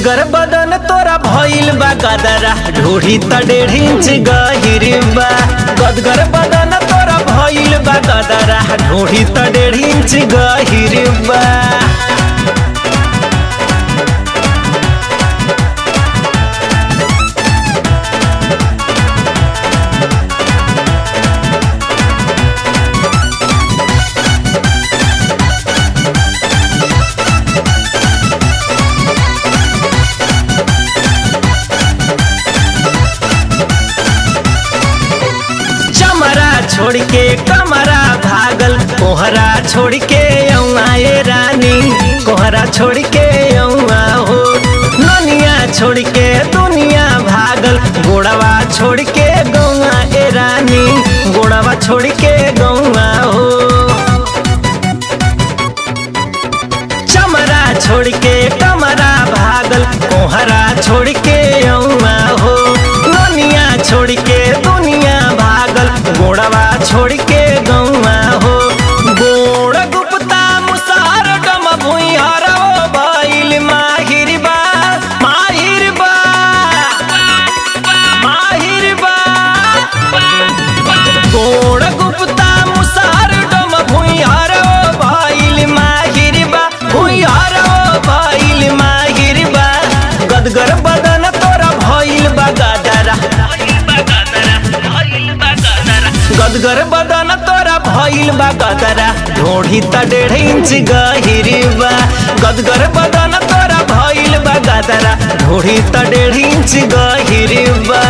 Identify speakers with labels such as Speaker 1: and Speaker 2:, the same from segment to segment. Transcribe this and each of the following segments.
Speaker 1: गदगर बदन तोरा भइल बा गदरा ढूढ़ी त डेढ़ इंच गहिर बा गदगर बदन तोरा भइल बा गदरा ढूढ़ी त डेढ़ इंच गहिर बा चमरा छोड़ के कमरा भागल कोहरा छोड़ के आए रानी कोहरा छोड़ के औआ हो ननिया छोड़ के दुनिया भागल गोड़वा छोड़ के गौआ ए रानी गोड़वा छोड़ के गौआ हो चमरा छोड़ के कमरा भागल कोहरा छोड़ के औआ हो ननिया छोड़ के दुनिया भागल गोड़वा छोड़ के गौआ हो गोड़ गुप्ता मुसार डम भुइहर भइल माहिर बा माहिर बा माहिर बा गोड़ गुप्ता मुसार डम भुइहर भइल माहिर बा भुइहर भइल माहिर बा गदगर बदन तोरा भइल बा गदरा गदगर बदन तोरा भइल बा गदरा ढोढ़ी त डेढ़ इंच गहिर बा गदगर बदन तोरा भइल बा गदरा ढोढ़ी त डेढ़ इंच गहिर बा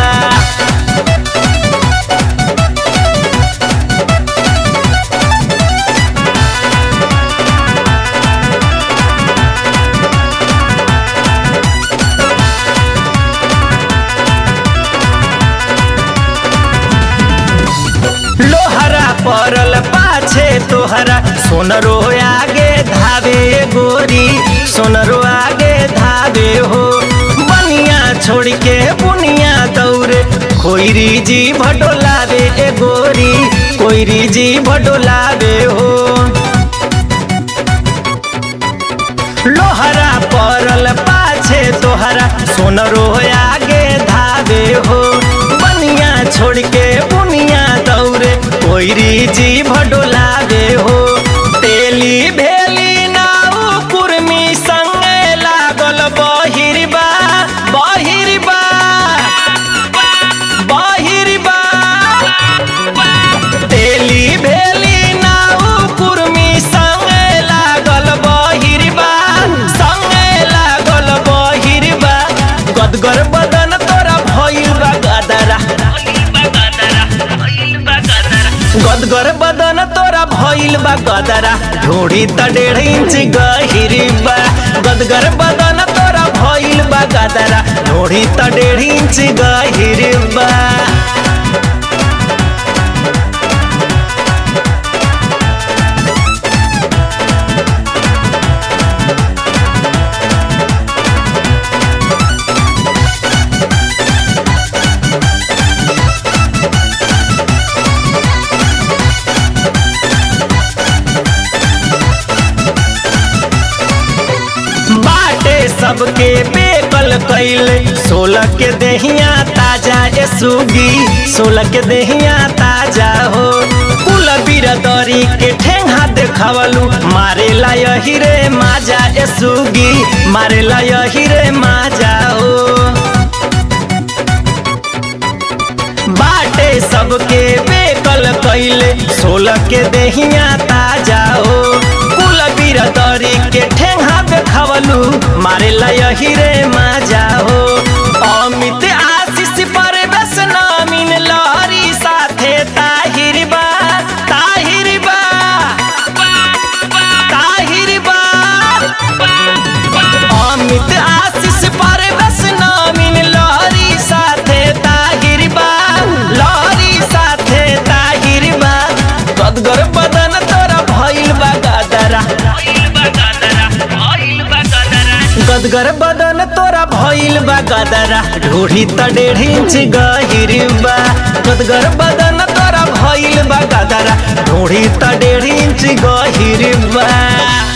Speaker 1: लोहरा परल पाछे तोहरा सोनरो आगे धावे गोरी सोनरो आगे धावे हो बनिया छोड़ के बुनिया दौरे कोईरी जी भडोलावे ए गोरी कोईरी जी भडोलावे हो लोहरा परल पाछे तोहरा सोनरो आगे धावे हो बनिया छोड़ के बुनिया दौरे कोईरी जी भडोलावे हो तेली भेली नाउ कुर्मी संगे लागल बहिरबा बहिरबा बहिरबा तेली भेली नाउ कुर्मी संगे लागल बहिरबा संगे लागल बहिरबा गदगर बदन तोरा भइल बा गदरा गदगर बदन तोरा भइल बा गदरा ढोढ़ी त डेढ़ इंच गहिर बा गदगर बदन तोरा भइल बा गदरा ढोढ़ी त डेढ़ इंच गहिर बा बाटे सबके बेकल कैले सोलह के देहिया ताजा ए सुगी सोलह के देहिया ताजा हो कुल बिरदरी के ठेंगा देखावलू मारे ला यही रे माजा ए सुगी मारे ला यही रे माजा हो बाटे सबके बेकल कैले सोलह के देहिया ताजा हो कुल बिरदरी के ठेंगा देखावलू मारे ला यही रे मजा हो अमित आशीष पर बस नामिन लहरी साथे ताहिर बा ताहिर बा ताहिर बा अमित आशीष पर बस नामिन लहरी साथे ताहिर बा लहरी साथे ताहिर बा गदगर बदन तोरा भइल बा गदरा गदगर बदन तोरा भइल बा गदरा ढूढ़ी त डेढ़ इंच गहिर बा गदगर बदन तोरा भइल बा गदरा ढूढ़ी त डेढ़ इंच गहिर बा